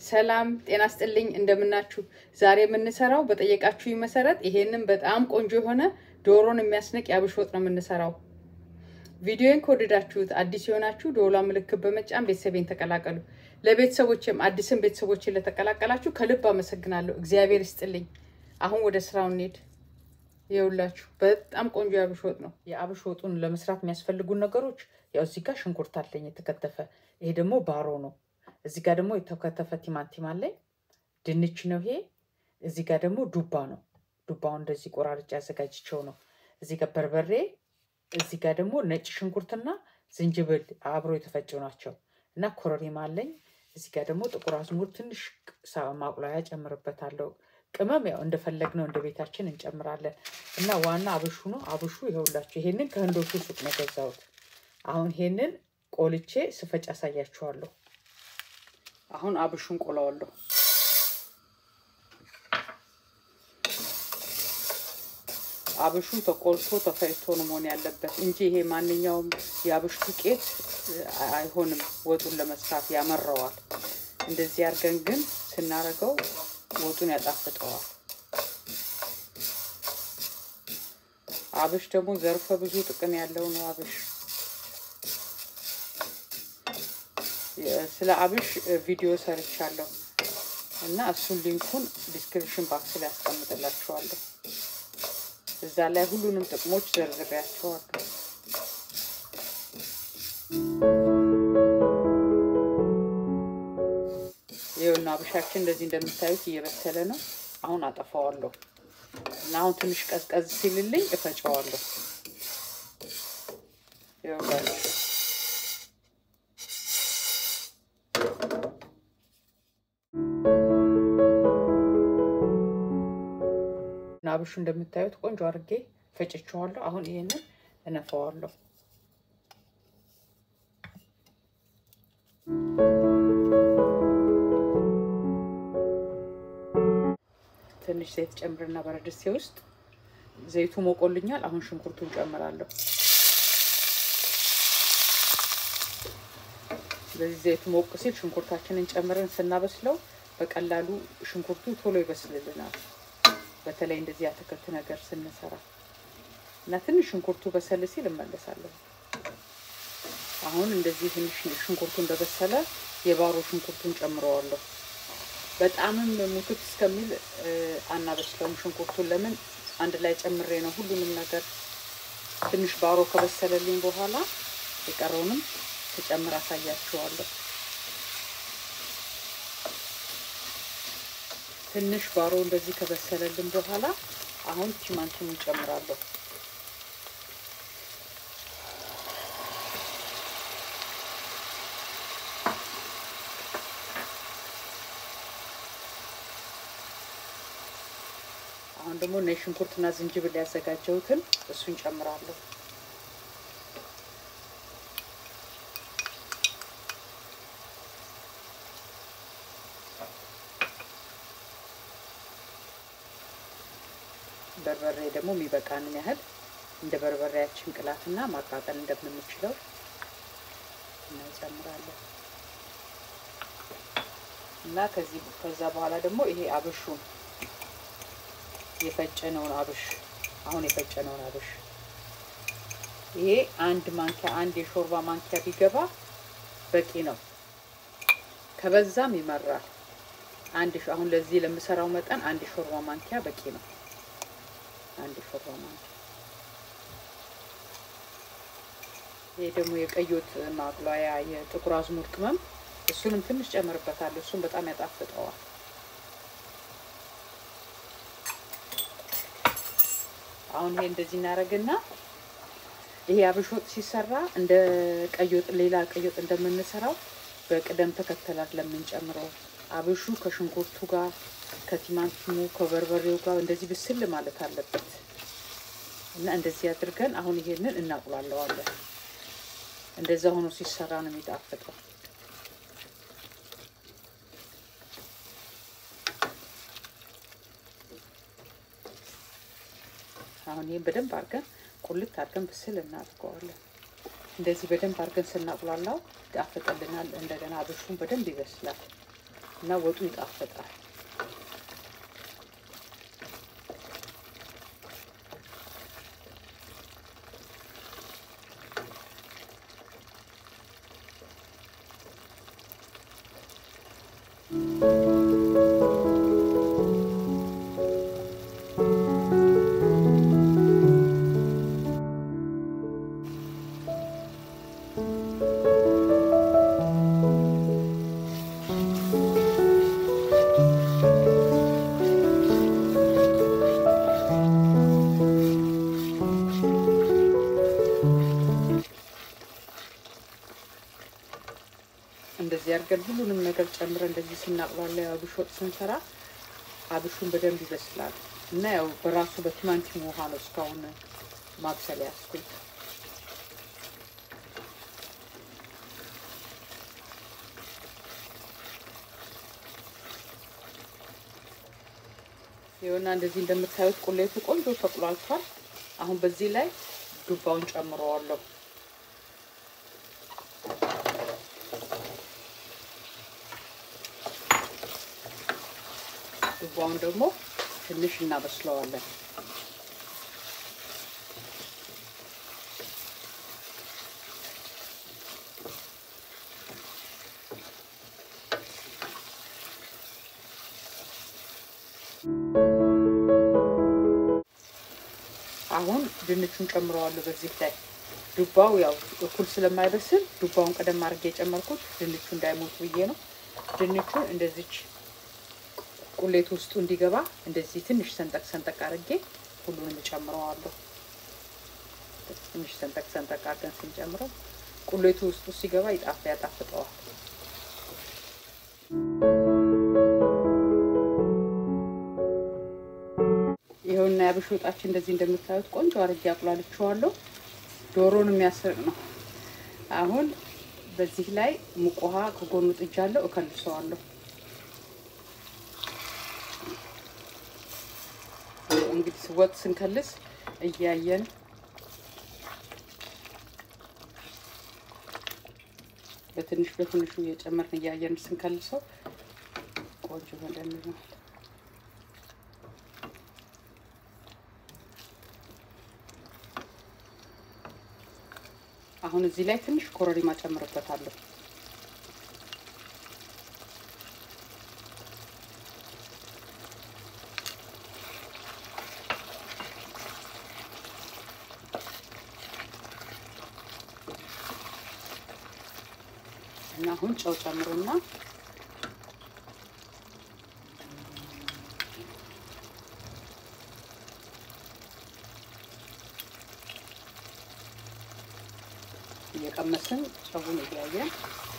ሰላም ጤና ስጥልኝ፣ እንደምናችሁ። ዛሬ የምንሰራው በጠየቃችሁ መሰረት ይሄንን በጣም ቆንጆ የሆነ ዶሮን የሚያስንቅ የአብሽ ወጥ ነው የምንሰራው። ቪዲዮን ከወደዳችሁት አዲስ የሆናችሁ ደወሏ ምልክት በመጫን ቤተሰቤን ተቀላቀሉ። ለቤተሰቦችም አዲስን ቤተሰቦችን ለተቀላቀላችሁ ከልብ አመሰግናለሁ። እግዚአብሔር ይስጥልኝ። አሁን ወደ ስራው እንሄድ። ይኸውላችሁ በጣም ቆንጆ የአብሽ ወጥ ነው። የአብሽ ወጡን ለመስራት የሚያስፈልጉን ነገሮች ያው እዚህ ጋር ሽንኩርት አለኝ የተከተፈ። ይሄ ደግሞ ባሮ ነው። እዚህ ጋር ደግሞ የተከተፈ ቲማቲም አለኝ። ድንች ነው ይሄ። እዚህ ጋር ደግሞ ዱባ ነው። ዱባውን እንደዚህ ቆራርጬ አዘጋጅቸው ነው። እዚህ ጋር በርበሬ፣ እዚህ ጋር ደግሞ ነጭ ሽንኩርትና ዝንጅብል አብሮ የተፈጩ ናቸው እና ኮረሪማ አለኝ። እዚህ ጋር ደግሞ ጥቁር አዝሙድ ትንሽ ማቁላያ ጨምርበታለሁ። ቅመም ያው እንደፈለግነው እንደ ቤታችን እንጨምራለን እና ዋና አብሹ ነው። አብሹ ይኸውላችሁ ይሄንን ከህንዶቹ ሱቅ ነው የገዛሁት። አሁን ይሄንን ቆልቼ ስፈጭ አሳያችኋለሁ። አሁን አብሹን ቆላዋለሁ። አብሹ ተቆልቶ ተፈጭቶ ነው መሆን ያለበት እንጂ ይሄ ማንኛውም የአብሽ ዱቄት አይሆንም። ወጡን ለመስራት ያመረዋል። እንደዚህ አድርገን ግን ስናደርገው ወጡን ያጣፍጠዋል። አብሽ ደግሞ ዘርፈ ብዙ ጥቅም ያለው ነው። አብሽ ስለ አብሽ ቪዲዮ ሰርቻለሁ እና እሱን ሊንኩን ዲስክሪፕሽን ባክስ ላይ ያስቀምጥላችኋለሁ። እዛ ላይ ሁሉንም ጥቅሞች ዘርዝሬያቸዋለሁ። ይኸውና አብሻችን እንደዚህ እንደምታዩት እየበሰለ ነው። አሁን አጠፋዋለሁ እና አሁን ትንሽ ቀዝቀዝ ሲልልኝ እፈጨዋለሁ። ይኸውላችሁ እና አብሹ እንደምታዩት ቆንጆ አድርጌ ፈጭቼዋለሁ። አሁን ይሄንን እነፋዋለሁ። ትንሽ ዘይት ጨምርና በረድስቴ ውስጥ ዘይቱ ሞቆልኛል። አሁን ሽንኩርቱን ጨምራለሁ። ስለዚህ ዘይቱ ሞቅ ሲል ሽንኩርታችንን ጨምረን ስናበስለው በቀላሉ ሽንኩርቱ ቶሎ ይበስልልናል። በተለይ እንደዚህ አትክልት ነገር ስንሰራ እና ትንሽ ሽንኩርቱ በሰል ሲል እመለሳለሁ። አሁን እንደዚህ ትንሽ ሽንኩርቱ እንደበሰለ የባሮ ሽንኩርቱን ጨምረዋለሁ። በጣምም ሙክት እስከሚል አናበስለውም ሽንኩርቱን። ለምን አንድ ላይ ጨምሬ ነው ሁሉንም ነገር። ትንሽ ባሮ ከበሰለልኝ በኋላ የቀረውንም ተጨምር አሳያችኋለሁ። ትንሽ ባሮ እንደዚህ ከበሰለልን በኋላ አሁን ቲማቲም እንጨምራለሁ። አሁን ደግሞ ነጭ ሽንኩርትና ዝንጅብል ያዘጋጀሁትን እሱን ጨምራለሁ። በርበሬ ደግሞ የሚበቃንን ያህል እንደ በርበሬያችን ቅላትና ማቃጠል እንደምንችለው እንጨምራለን እና ከዚህ ከዛ በኋላ ደግሞ ይሄ አብሹን የፈጨነውን አብሽ አሁን የፈጨነውን አብሽ ይሄ አንድ ማንኪያ አንድ የሾርባ ማንኪያ ቢገባ በቂ ነው። ከበዛም ይመራል። አንድ አሁን ለዚህ ለምሰራው መጠን አንድ የሾርባ ማንኪያ በቂ ነው። አንድ የሾርባ ማንኪያ ይሄ ደግሞ የቀይ ወጥ ማቅለያ የጥቁር አዝሙድ ቅመም እሱንም ትንሽ ጨምርበታለሁ። እሱም በጣም ያጣፍጠዋል። አሁን ይሄ እንደዚህ እናደርግና ይሄ አብሽ ወጥ ሲሰራ እንደ ቀይ ወጥ ሌላ ቀይ ወጥ እንደምንሰራው በቅደም ተከተላት ለምንጨምረው አብሹ ከሽንኩርቱ ጋር ከቲማቲሙ ከበርበሬው ጋር እንደዚህ ብስል ማለት አለበት እና እንደዚህ አድርገን አሁን ይሄንን እናቁላለዋለን። እንደዛ ሆኖ ሲሰራ ነው የሚጣፍጠው። አሁን ይህን በደንብ አድርገን ቁልት አድርገን ብስል እናድርገዋለን። እንደዚህ በደንብ አድርገን ስናቁላላው ይጣፍጥልናል። እንደገና አብሹን በደንብ ይበስላል። እና ወጡ ይጣፍጣል። እንደዚህ አድርገን ሁሉንም ነገር ጨምረን እንደዚህ ስናቅላላ አብሽ ወጥ ስንሰራ አብሹን በደንብ ይበስላል እና ያው በራሱ በቲማንቲም ውሃ ነው እስካሁን ማብሰል ያስኩት። ይኸውና እንደዚህ እንደምታዩት ቁሌቱ ቆንጆ ተቁላልቷል። አሁን በዚህ ላይ ዱባውን ጨምረዋለሁ። ዱባውን ደግሞ ትንሽ እናበስለዋለን። አሁን ድንቹን ጨምረዋለሁ በዚህ ላይ ዱባው ያው እኩል ስለማይበስል ዱባውን ቀደም አድርጌ የጨመርኩት ድንቹ እንዳይሞት ብዬ ነው። ድንቹን እንደዚች ቁሌት ውስጡ እንዲገባ እንደዚህ ትንሽ ሰንጠቅ ሰንጠቅ አድርጌ ሁሉንም እጨምረዋለሁ። ትንሽ ሰንጠቅ ሰንጠቅ አድርገን ስንጨምረው ቁሌቱ ውስጡ ሲገባ ይጣፍ ያጣፍጠዋል። ይኸውና ያብሽ ወጣችን እንደዚህ እንደምታዩት ቆንጆ አድርጌ አቁላልቼዋለሁ። ዶሮን የሚያስርቅ ነው። አሁን በዚህ ላይ ሙቅ ውሃ ከጎኑ ጥጃለሁ፣ እከልሰዋለሁ። እንግዲህ ወጥ ስንከልስ እያየን በትንሽ በትንሹ እየጨመርን እያየን ስንከልሰው ቆንጆ ሆነልናል። አሁን እዚህ ላይ ትንሽ ኮረሪማ ጨምርበታለሁ። እና አሁን ጨው ጨምሩና እየቀመስን ጨውን እያየን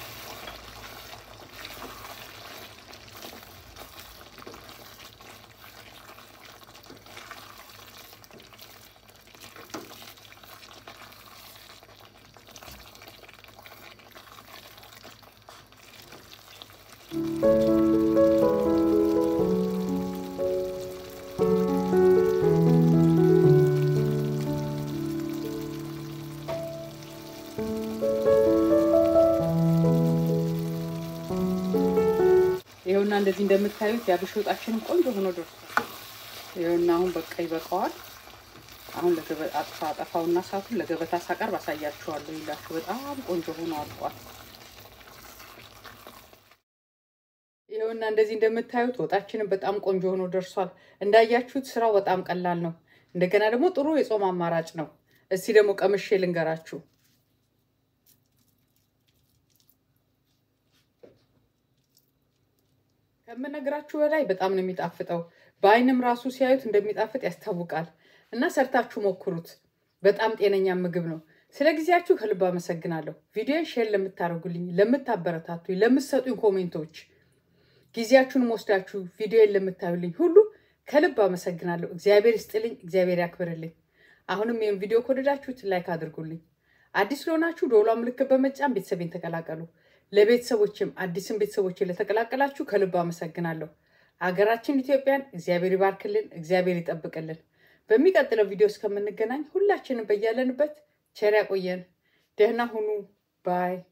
ይኸውና እንደዚህ እንደምታዩት የአብሽ ወጣችንም ቆንጆ ሆኖ ደርሷል። ይኸውና አሁን በቃ ይበቃዋል። አሁን አጥፋ አጠፋውና ሳቱን ለገበታ ሳቀርብ አሳያችኋለሁ። ይላችሁ በጣም ቆንጆ ሆኖ አልቋል። ይኸውና እንደዚህ እንደምታዩት ወጣችንም በጣም ቆንጆ ሆኖ ደርሷል። እንዳያችሁት ስራው በጣም ቀላል ነው። እንደገና ደግሞ ጥሩ የጾም አማራጭ ነው። እስቲ ደግሞ ቀምሼ ልንገራችሁ። ከምነግራችሁ በላይ በጣም ነው የሚጣፍጠው። በአይንም ራሱ ሲያዩት እንደሚጣፍጥ ያስታውቃል። እና ሰርታችሁ ሞክሩት። በጣም ጤነኛ ምግብ ነው። ስለ ጊዜያችሁ ከልብ አመሰግናለሁ። ቪዲዮን ሼር ለምታደርጉልኝ፣ ለምታበረታቱኝ፣ ለምትሰጡኝ ኮሜንቶች ጊዜያችሁን ወስዳችሁ ቪዲዮን ለምታዩልኝ ሁሉ ከልብ አመሰግናለሁ። እግዚአብሔር ይስጥልኝ፣ እግዚአብሔር ያክብርልኝ። አሁንም ይህን ቪዲዮ ከወደዳችሁት ላይክ አድርጉልኝ። አዲስ ለሆናችሁ ደወሏ ምልክት በመጫን ቤተሰቤን ተቀላቀሉ። ለቤተሰቦችም አዲስም ቤተሰቦችን ለተቀላቀላችሁ ከልብ አመሰግናለሁ። አገራችን ኢትዮጵያን እግዚአብሔር ይባርክልን፣ እግዚአብሔር ይጠብቅልን። በሚቀጥለው ቪዲዮ እስከምንገናኝ ሁላችንም በያለንበት ቸር ያቆየን። ደህና ሁኑ ባይ